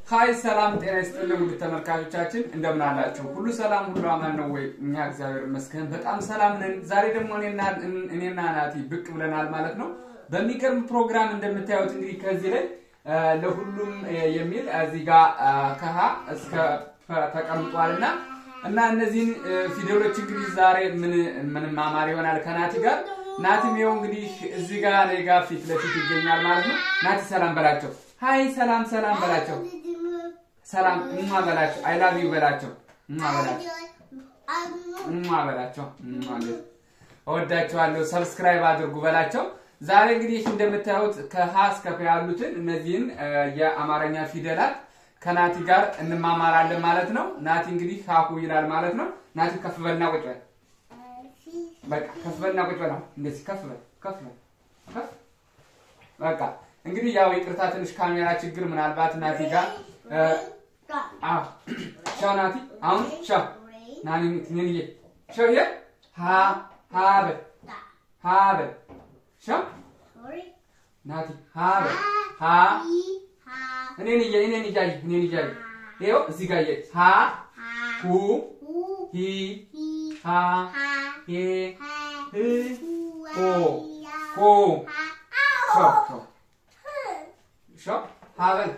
ሀይ ሰላም ጤና ይስጥልን ውድ ተመልካቾቻችን እንደምን አላችሁ? ሁሉ ሰላም ሁሉ አማን ነው ወይ? እኛ እግዚአብሔር ይመስገን በጣም ሰላም ነን። ዛሬ ደግሞ እኔና እኔና ናቲ ብቅ ብለናል ማለት ነው። በሚገርም ፕሮግራም እንደምታዩት እንግዲህ ከዚህ ላይ ለሁሉም የሚል እዚህ ጋር ከሀ እስከ ፐ ተቀምጧል እና እና እነዚህን ፊደሎች እንግዲህ ዛሬ ምን ምን ማማር ይሆናል ከናቲ ጋር ናቲም ይኸው እንግዲህ እዚህ ጋር እኔ ጋር ፊት ለፊት ይገኛል ማለት ነው። ናቲ ሰላም በላቸው። ሀይ ሰላም ሰላም በላቸው። ሰላም እማ በላቸው። አይ ላቭ ዩ በላቸው። እማ በላቸው። እማ በላቸው። እማ እወዳቸዋለሁ። ሰብስክራይብ አድርጉ በላቸው። ዛሬ እንግዲህ እንደምታዩት ከሀ እስከ ፐ ያሉትን እነዚህን የአማርኛ ፊደላት ከናቲ ጋር እንማማራለን ማለት ነው። ናቲ እንግዲህ ሀሁ ይላል ማለት ነው። ናቲ ከፍ በልና ቁጭ በል። በቃ ከፍ በልና ቁጭ በል። እንደዚህ ከፍ በል ከፍ በል ከፍ በቃ እንግዲህ ያው ይቅርታ ትንሽ ካሜራ ችግር ምናልባት ናቲ ጋር አዎ ሻው ናቲ አሁን ሻው ናኒ ትንንዬ ሻው የ ሀ ሀ በል ሀ በል ሻው ናቲ ሀ በል ሀ እኔን እያይ እኔን እያይ እኔን እያይ ይኸው እዚህ ጋር እያይ ሀ ሁ ሂ ሃ ሄ ህ ሆ ሆ ሻው ሻው ሻው ሀ በል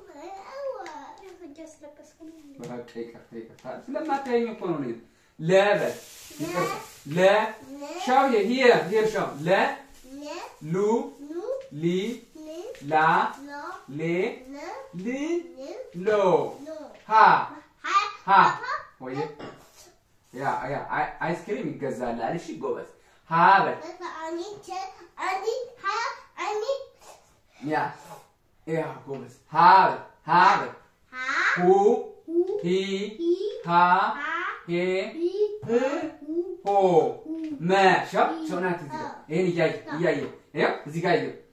በቃ ይቅርታ ይቅርታ ስለማታየኝ እኮ ነው። ለ በል ይቅርታ ለ ሻው ሂር ሂር ሻው ለ ሉ ሊ ላ ሌ ል ሎ ሀ ሀ ወይ ያ ያ አይስክሪም ይገዛልሃል። እሺ ጎበዝ ሀ በል ያ ያ ጎበዝ ሀ በል ሀ በል ሁ ሂ ሃ ሄ ህ ሆ መ ሻው ሻው ናት እዚህ ጋር ይሄን እያየ እያየ ይኸው እዚህ ጋር ይኸው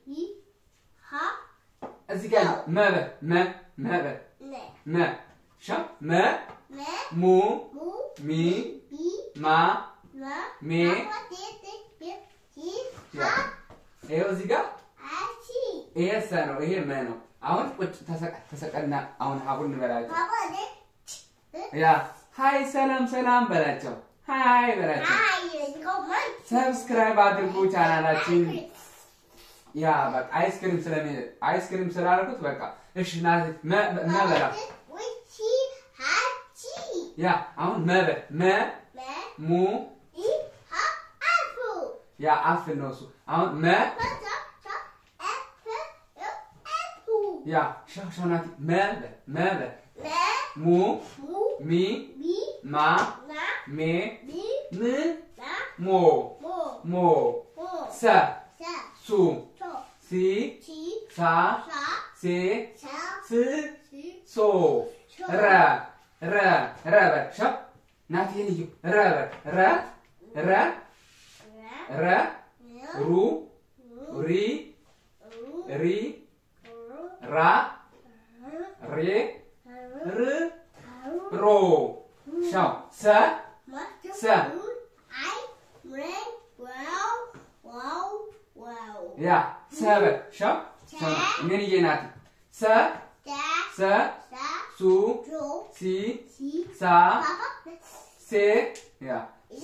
እዚህ ጋር መ በል መ መ በል መ ሻው መ ሙ ሚ ማ ሜ ይኸው እዚህ ጋር ይሄ ሰ ነው። ይሄ መ ነው። አሁን ቁጭ ተሰቀልና አሁን ሀቡን እንበላቸው። ያ ሀይ ሰላም ሰላም በላቸው። ሀይ በላቸው። ሰብስክራይብ አድርጉ ቻናላችን። ያ በቃ አይስክሪም ስለሚ አይስክሪም ስላደረጉት በቃ እሺ ና መበላ ያ አሁን መበ መ ሙ ያ አፍል ነው እሱ። አሁን መ ያ ሻው ሻው ናቲ መበ መበ ሙ ሚ ማ ሜ ም ሞ ሞ ሰ ሱ ሲ ሳ ሴ ስ ሶ ረ ረ ረ በል ሻው ናቲ ይሄን እዩ ረ በል ረ ረ ረ ሩ ሪ ሪ ራ ሬ ር ሮ ሻው ሰ ሰ ያ ሰ በል ሻው ሻው እኔን እየ ናቲ ሰ ሰ ሱ ሲ ሳ ሴ ያ ሴ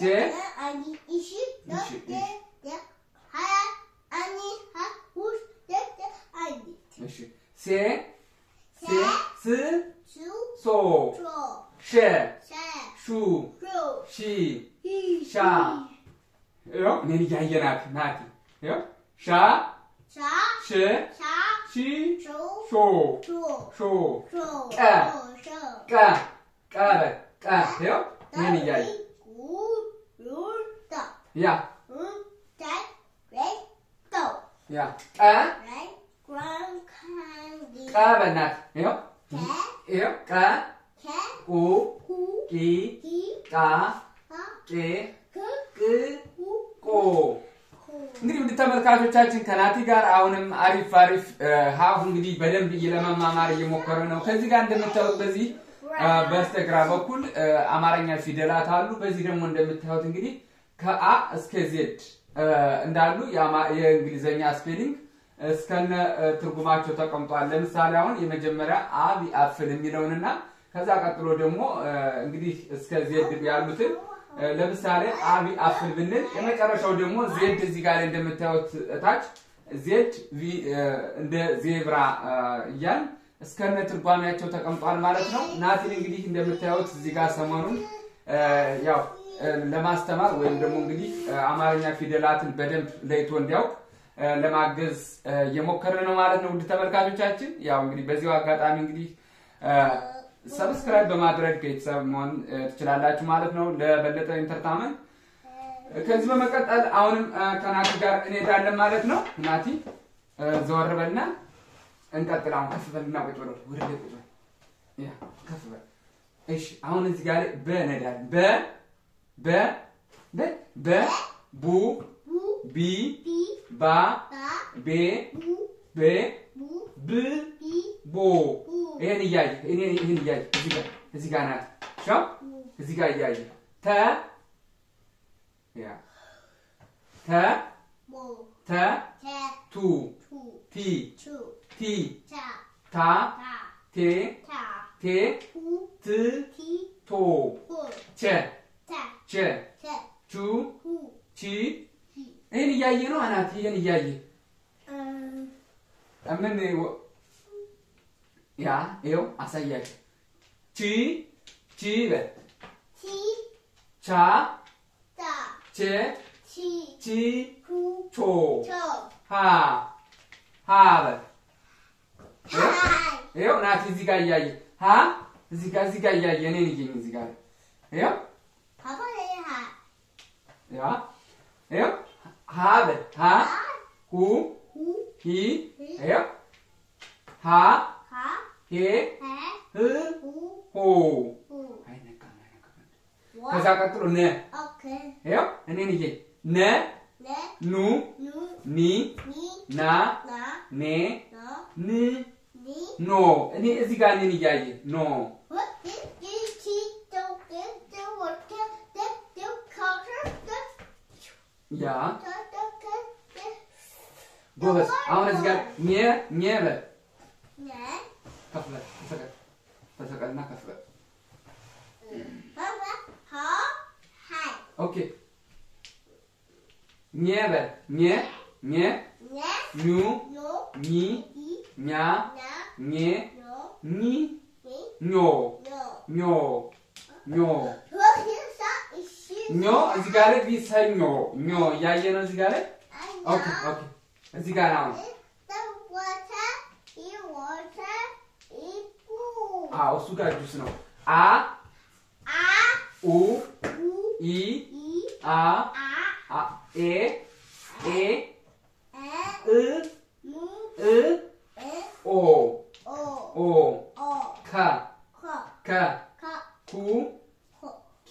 እሺ ሴ ሴ ስ ሶ ሸ ሹ ሺ ሻ ይኸው እኔን እያየ ናቲ ናቲ ይኸው ሻ ሽ ሺ ሾ ሾ ቀ ቀ ቀ በል ቀ ይኸው እኔን እያየ ያ ያ ቀ ቀ በእናትህ ይኸው ይኸው ቀ ቁ ቂ ቃ ቄ ቅ ቆ እንግዲህ ውድ ተመልካቾቻችን ከናቲ ጋር አሁንም አሪፍ አሪፍ ሀሁ እንግዲህ በደንብ ለመማማር እየሞከረ ነው። ከዚህ ጋር እንደምታዩት በዚህ በስተግራ በኩል አማርኛ ፊደላት አሉ። በዚህ ደግሞ እንደምታዩት እንግዲህ ከአ እስከ ዜድ እንዳሉ የእንግሊዘኛ ስፔሊንግ እስከነ እ፣ ትርጉማቸው ተቀምጧል። ለምሳሌ አሁን የመጀመሪያ አብ አፍል የሚለውንና ከዛ ቀጥሎ ደግሞ እ፣ እንግዲህ እስከ ዜድ ያሉትን እ፣ ለምሳሌ አብ አፍል ብንል የመጨረሻው ደግሞ ዜድ እዚህ ጋር ላይ እንደምታዩት እታች ዜድ ቪ እ፣ እንደ ዜብራ እ፣ እያል እስከነ ትርጓሜያቸው ተቀምጧል ማለት ነው። ናቲን እንግዲህ እንደምታዩት እዚህ ጋር ሰሞኑን እ፣ ያው እ፣ ለማስተማር ወይም ደግሞ እንግዲህ እ፣ አማርኛ ፊደላትን በደንብ ለይቶ እንዲያውቅ እ፣ ለማገዝ እ፣ እየሞከርን ነው ማለት ነው። ውድ ተመልካቾቻችን ያው እንግዲህ በዚሁ አጋጣሚ እንግዲህ ሰብስክራይብ በማድረግ ቤተሰብ መሆን እ፣ ትችላላችሁ ማለት ነው ለበለጠ ኢንተርታመንት ከዚህ በመቀጠል አሁንም እ፣ ከናቲ ጋር እንሄዳለን ማለት ነው። ናቲ እ፣ ዘወር በልና እንቀጥል። አሁን ከፍ በልና ቁጭ በል ወደ ላይ ቁጭ በል። ያ ከፍ በል። እሺ አሁን እዚህ ጋር በ እንሄዳለን። በ በ በ በ ቡ ቡ ቢ ቢ ባ ባ ቤ ቡ ቤ ቡ ብ ቢ ቦ ቡ ይሄን እያየ እኔ ይሄን እያየ እዚህ ጋር እዚህ ጋር ናት ሻው እዚህ ጋር እያየ ተ ያ ተ ሞ ተ ተ ቱ ቱ ቲ ቹ ቲ ቻ ታ ታ ቴ ታ ቴ ቱ ት ቲ ቶ ሁ ቸ ታ ቸ ቸ ቹ ሁ ቺ ሂ ይህን እያየ ነው አናት ይህን እያየ እ ምን ወ- ያ ይኸው አሳያችሁ ቺ ቺ በል ቲ ቻ ታ ቼ ቺ ቺ ሁ ቾ ቾ ሃ ሃ በል ሃይ ይኸው ናቲ እዚህ ጋር እያየ ሃ እዚህ ጋር እዚህ ጋር እያየ እኔን እየኝ እዚህ ጋር ይኸው ፓፓ ላይ ሃ ያ ይኸው ሃ በል ሃ ሁ ሁ ሂ ይኸው ሃ ሃ ሄ ሄ ህ ሁ ሆ ሁ አይነካም አይነካም ዋ ከዛ ቀጥሎ ነ ኦኬ ይኸው እኔን እየኝ ነ ነ ኑ ኑ ኒ ኒ ና ና ኔ ና ን ኒ ኖ እኔ እዚህ ጋር እኔን እያየ ኖ What is this tea don't get the water that the color the ያ the the the ጎበዝ አሁን እዚህ ጋር ኘ ኘ በል ne ከፍ በል ተሰቀል ተሰቀልና ከፍ በል Papa ha hi ኦኬ ኘ በል ኘ ኘ ne ኙ no ኚ i ኛ na ኘ no ኚ ni ኞ no ኞ ኞ What is that is she ኞ እዚህ ጋር ላይ ቢሰኞ ኞ እያየ ነው እዚህ ጋር ላይ ኦኬ ኦኬ እዚህ ጋር አሁን the water i water i pool አዎ እሱ ጋር ጁስ ነው አ a ኡ u ኢ i አ a አ ኤ ኤ e እ mu እ e ኦ o ኦ o ከ ka ከ ka ኩ ko ኪ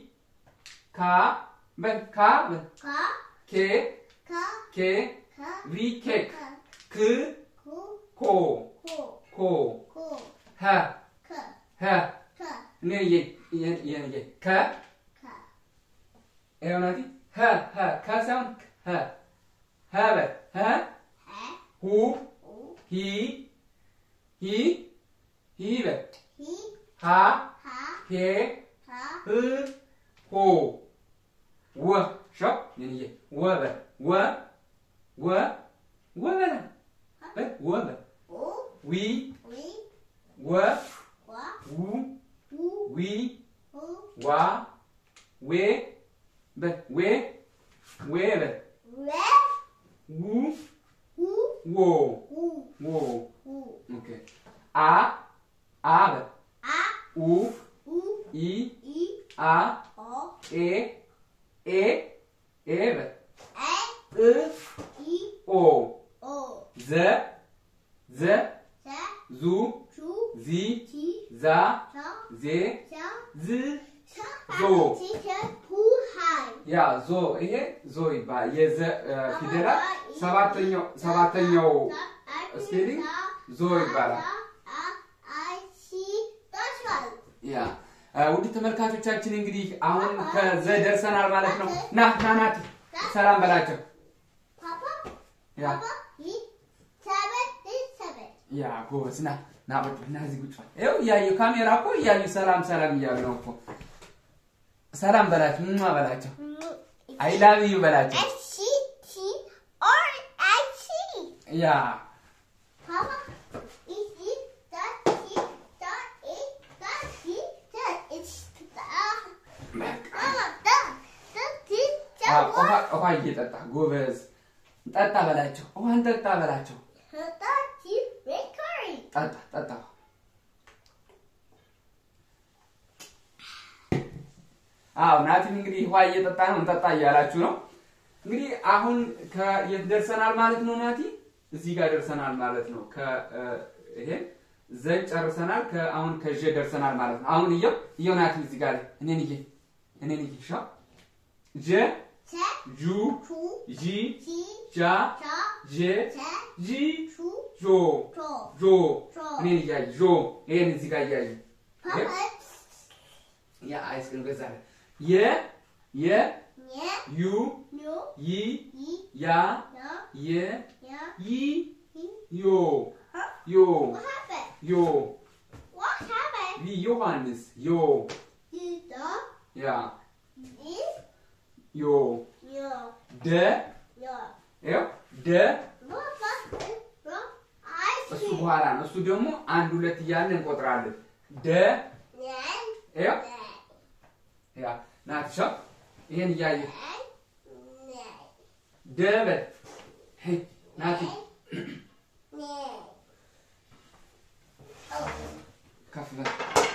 ካ በል ካ በል ka ኬ ka ኬ ka ቪ ኬክ ka ክ ku ኮ ko ኮ ko ሀ ka ሀ ka እኔ የ የ የ የ ከ ka ይኸው ናቲ ሀ ሀ ከ ሳይሆን ሀ ሀ በል ሀ he ሁ u ሂ ሂ ሂ በል hi ሃ ha ሄ ha ህ ሆ ወ ሸው የኔ ወ በል ወ ወ ወ በል በል ወ በል u ዊ wi ወ wa ው u ዊ u ዋ ዌ በል ዌ ዌ በል re ው u ዎ u ዎ u ኦኬ አ አ በል a ኡ u ኢ i አ o ኤ ኤ ኤ በል e እ i ኦ o ዘ ዘ se ዙ chu ዚ ti ዛ cha ዜ cha ዝ cha ዞ ti cha hu hai ያ ዞ ይሄ ዞ ይባላል። የዘ እ፣ ፊደላት ሰባተኛው ሰባተኛው ስፔሊንግ ዞ ይባላል። ያ እ፣ ውድ ተመልካቾቻችን እንግዲህ አሁን ከዘ ደርሰናል ማለት ነው። ና ና ናቲ ሰላም በላቸው። ያ ያ ጎበዝ ና ና ቁጭ በል፣ ና እዚህ ቁጭ በል። ይኸው እያዩ ካሜራ እኮ እያዩ ሰላም ሰላም እያሉ ነው እኮ። ሰላም በላቸው፣ ምን በላቸው፣ አይ ላቭ ዩ በላቸው። I see T or I see. ያ Papa, is it that T that it that T that it's the Mama that that T አ፣ that ውሃ what ውሃ እየጠጣ ጎበዝ፣ ጠጣ በላቸው፣ ውሃን ጠጣ በላቸው። that T bakery. ጠጣ ጠጣ። አዎ ናቲም እንግዲህ ውሃ እየጠጣ ነው፣ እንጠጣ እያላችሁ ነው። እንግዲህ አሁን ከየት ደርሰናል ማለት ነው ናቲ? እዚህ ጋር ደርሰናል ማለት ነው። ከ ይሄ ዘን ጨርሰናል። ከአሁን ከጀ ደርሰናል ማለት ነው። አሁን እየው እየው ናቲ እዚህ ጋር ላይ እኔን እየ እኔን እየ ሻ ጀ T ጁ two ጂ T ጃ cha ጄ T ጂ two ጆ to. ጆ እኔን እያየ ጆ ይሄን እዚህ ጋር እያየ Papa, ያ አይስክሪም ገዛለ የ የ yeah, ዩ no, ይ ye, ያ no, የ yeah, ይ he. ዮ Huh? ዮ What happened? ዮ What happened? ይ ዮሐንስ ዮ You the ያ this ዮ no ደ no. ያው ደ What happened? No, I እሱ see. በኋላ ነው። እሱ ደግሞ አንድ ሁለት እያልን እንቆጥራለን። ደ Then, ያው then, ያ ናትሻ ይሄን እያየ then, then, ደ በል ሄይ ናቲ then. Oh, ከፍ በል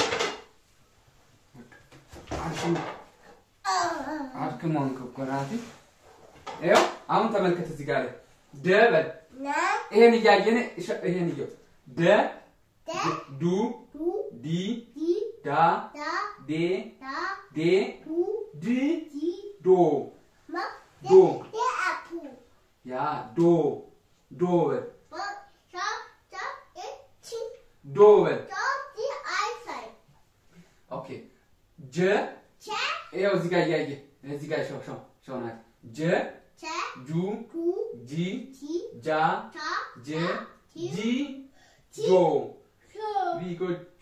አድክሞ oh, አድክሞን እኮ ናቲ። ይኸው አሁን ተመልከት እዚህ ጋር ላይ ደ በል na, ይሄን እያየን እሸ- ይሄን እየው ደ da, ዱ du, ዲ di, ዳ da, ዴ da, ዴ du, ድ di, ዶ ma, Do. de, apple. ያ ዶ ዶ በል But, sa, sa, it, chi, ዶ በል da, di, eyesight. ኦኬ ጀ Cha, ይኸው እዚህ ጋር እያየ እዚህ ጋር ሸው ሸው ሸው ናት ጀ cha, ጁ du, ጂ di, ጃ ta, ጄ ta, ጂ ti, ጆ so. ቢጎጆ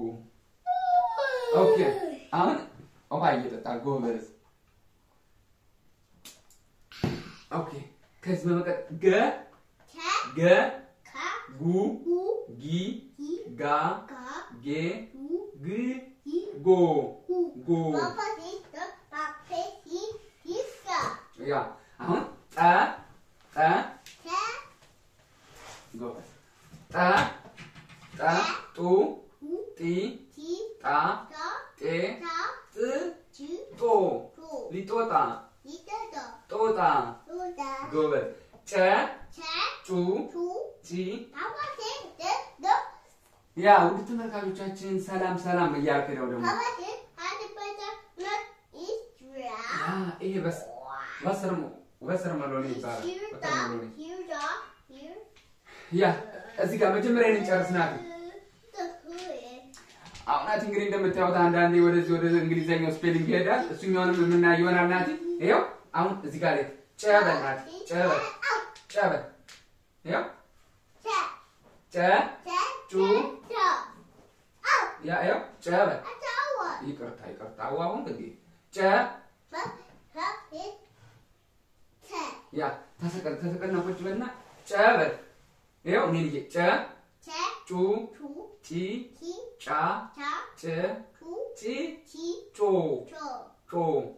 ኦኬ አሁን ውሃ እየጠጣ ጎበዝ ኦኬ ከዚህ በመቀጠል ገ Cha, ገ ka, ጉ gu, ጊ gi, ጋ ga, ጌ gu, ግ gi, ጎ gu. ጎ Papa is the papa is this guy. ያ አሁን ጠ ጠ Cha, ጎበዝ ጠ ጠ ጡ gu, ጢ ti, ጣ da, ጤ ta, ጥ ju, ጦ tu. ሊጦጣ Little the ጦጣ do the ጎበዝ ጨ cha, ጩ tu. ጪ Papa is the the ያ ውድ ተመልካቾቻችን ሰላም ሰላም እያልክ ነው ደግሞ Papa is had the better not is ያ dry. ይሄ በስ በስር በስር መሎኔ ይባላል Here በስር the መሎኔ here the here. ያ እዚህ ጋር መጀመሪያ እንጨርስ ናት The hood. አሁን ናቲ እንግዲህ እንደምታዩት አንዳንዴ ወደዚህ ወደ እንግሊዘኛው ስፔሊንግ ይሄዳል እሱኛውንም የምናየው ይሆናል ናቲ ይኸው አሁን እዚህ ጋር ላይ ጨበል ናቲ ጨበል ጨበል ይኸው Cha, ጨ cha, ጩ cha. Oh, ያ ይኸው ጨበል I saw one. ይቅርታ ይቅርታ አዎ አሁን እንግዲህ ጨ But that is ten. ያ ተሰቀል ተሰቀልና ቁጭ በልና ጨበል ይኸው እኔን እየ ጨ Cha, ጩ two, ጪ ti, ጫ cha, ጭ two, ጪ ti, ጮ cho. ጮ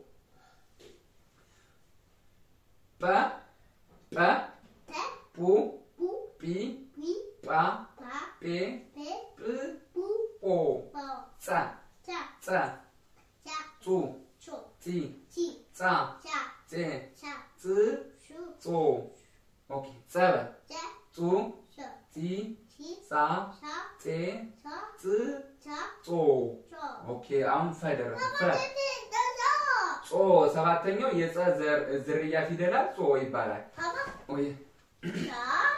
ጰ ጰ Pe, ปู pu, ปี pi, ปา pa, เป pe, ปื้อ pu, โป po, ซะ cha, ซะ cha, จู cho, จี chi, จ้า cha, เจ cha, จื้อ shu, โจโอเคเจ้า cha, จู cho, จี chi, สา cha, เจ cha, จื้อ cha, โจ cho. โอเคአሁን ፈ ደረሰ ፈ 这是的肉。 ጾ ሰባተኛው የጸ ዘር- ዝርያ ፊደላት ጾ ይባላል 爸爸， ኦይ 啥？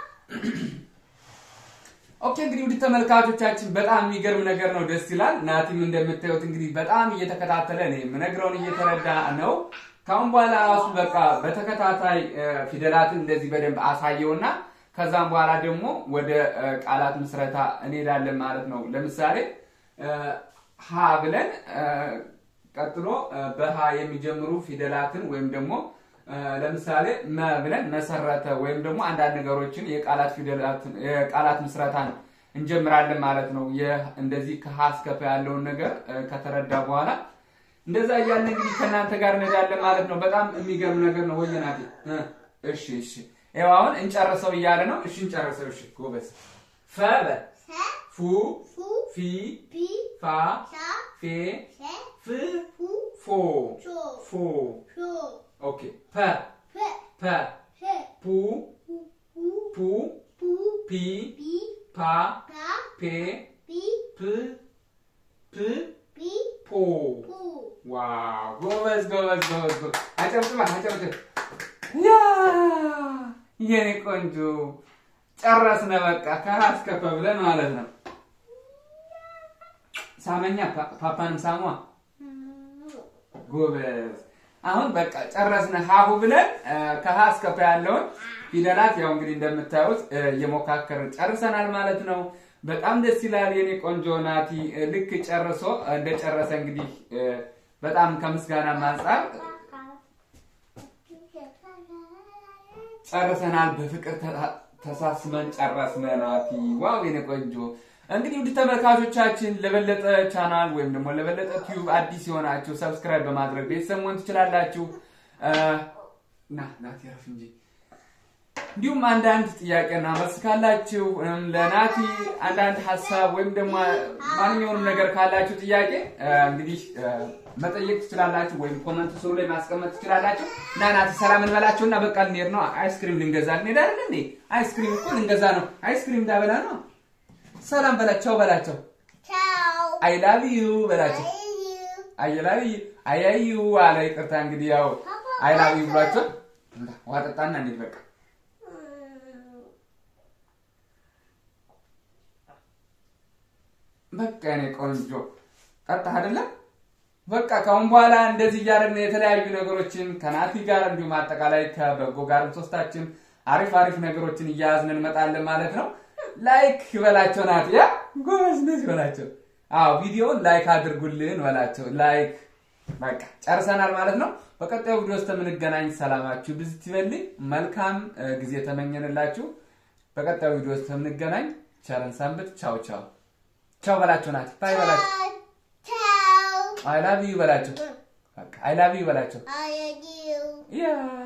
ኦኬ እንግዲህ ውድ ተመልካቾቻችን በጣም የሚገርም ነገር ነው፣ ደስ ይላል። ናቲም እንደምታዩት እንግዲህ በጣም እየተከታተለ እኔ የምነግረውን እየተረዳ ነው። ካሁን በኋላ ራሱ በቃ በተከታታይ እ፣ ፊደላትን እንደዚህ በደንብ አሳየውና ከዛም በኋላ ደግሞ ወደ እ፣ ቃላት ምስረታ እንሄዳለን ማለት ነው። ለምሳሌ እ፣ ሀ ብለን እ፣ ቀጥሎ እ፣ በሀ የሚጀምሩ ፊደላትን ወይም ደግሞ እ፣ ለምሳሌ መ ብለን መሰረተ ወይም ደግሞ አንዳንድ ነገሮችን የቃላት ፊደላትን የቃላት ምስረታን እንጀምራለን ማለት ነው። ይህ እንደዚህ ከሀ እስከ ፐ ያለውን ነገር እ፣ ከተረዳ በኋላ እንደዛ እያልን እንግዲህ ከእናንተ ጋር እንሄዳለን ማለት ነው። በጣም የሚገርም ነገር ነው። ወየናቴ እ፣ እሺ እሺ፣ ይኸው አሁን እንጨርሰው እያለ ነው። እሺ እንጨርሰው። እሺ ጎበዝ። ፈ በል 세, ፉ fu, ፊ 비, ፋ 샤, ፌ 세, ፍ 후, ፎ 조, ፎ 표, ኦኬ ፐ 회, ፐ 세, ፑ 후, 후, ፑ 부, ፒ 비, ፓ 가, ፔ 비, ፕ ፕ 비, ፖ 부. ዋው ጎበዝ ጎበዝ ጎበዝ ጎበዝ። አጨብጭባ አጨብጭብ። ያ የኔ ቆንጆ ጨረስነ። በቃ ከሀ እስከ ፐ ብለን ማለት ነው። ሳመኛ ፓ- ፓፓንም ሳሟ ጎበዝ። አሁን በቃ ጨረስነ ሀሁ ብለን እ፣ ከሀ እስከ ፐ ያለውን ፊደላት ያው እንግዲህ እንደምታዩት እ፣ እየሞካከርን ጨርሰናል ማለት ነው። በጣም ደስ ይላል የኔ ቆንጆ ናቲ። እ፣ ልክ ጨርሶ እንደጨረሰ እንግዲህ እ፣ በጣም ከምስጋና አንጻር ጨርሰናል። በፍቅር ተ- ተሳስመን ጨረስነ ናቲ። ዋው የኔ ቆንጆ። እንግዲህ ውድ ተመልካቾቻችን ለበለጠ ቻናል ወይም ደግሞ ለበለጠ ቲዩብ አዲስ የሆናችሁ ሰብስክራይብ በማድረግ ቤተሰብ መሆን ትችላላችሁ። እ፣ ና ናቲ ረፍ እንጂ እንዲሁም አንዳንድ ጥያቄና መልስ ካላችሁ እም፣ ለናቲ አንዳንድ ሀሳብ ወይም ደግሞ ማንኛውንም ነገር ካላችሁ ጥያቄ እ፣ እንግዲህ እ፣ መጠየቅ ትችላላችሁ፣ ወይም ኮመንት ስሩ ላይ ማስቀመጥ ትችላላችሁ። እና ናቲ ሰላም እንበላቸው እና በቃ ልንሄድ ነው። አይስክሪም ልንገዛ ልንሄድ አይደል እንዴ? አይስክሪም እኮ ልንገዛ ነው። አይስክሪም እንዳበላ ነው። ሰላም በላቸው በላቸው። Ciao. አይ ላቭ ዩ በላቸው። I you. አይ ላቭ ዩ አያዩ አለ። ይቅርታ እንግዲህ ያው አይ ላቭ ዩ ብሏቸው እንዳ ውሃ ጠጣና እንሂድ በቃ በቃ የኔ ቆንጆ ጠጣህ አይደለም? በቃ ከአሁን በኋላ እንደዚህ እያደረግን የተለያዩ ነገሮችን ከናቲ ጋር እንዲሁም አጠቃላይ ከበጎ ጋርም ሶስታችን አሪፍ አሪፍ ነገሮችን እያያዝን እንመጣለን ማለት ነው። ላይክ በላቸው ናቲ፣ ያ ጎበዝ፣ እንደዚህ በላቸው። አዎ ቪዲዮውን ላይክ አድርጉልን በላቸው። ላይክ በቃ ጨርሰናል ማለት ነው። በቀጣዩ ቪዲዮ ውስጥ የምንገናኝ ሰላማችሁ ብዝት ይበልኝ። መልካም እ, ጊዜ ተመኘንላችሁ። በቀጣዩ ቪዲዮ ውስጥ የምንገናኝ ቸርን ሰንብት። ቻው ቻው ቻው በላቸው ናቲ፣ ባይ በላቸው። Ciao. አይ ላቭ ዩ በላቸው። በቃ አይ ላቭ ዩ በላቸው። I you. ያ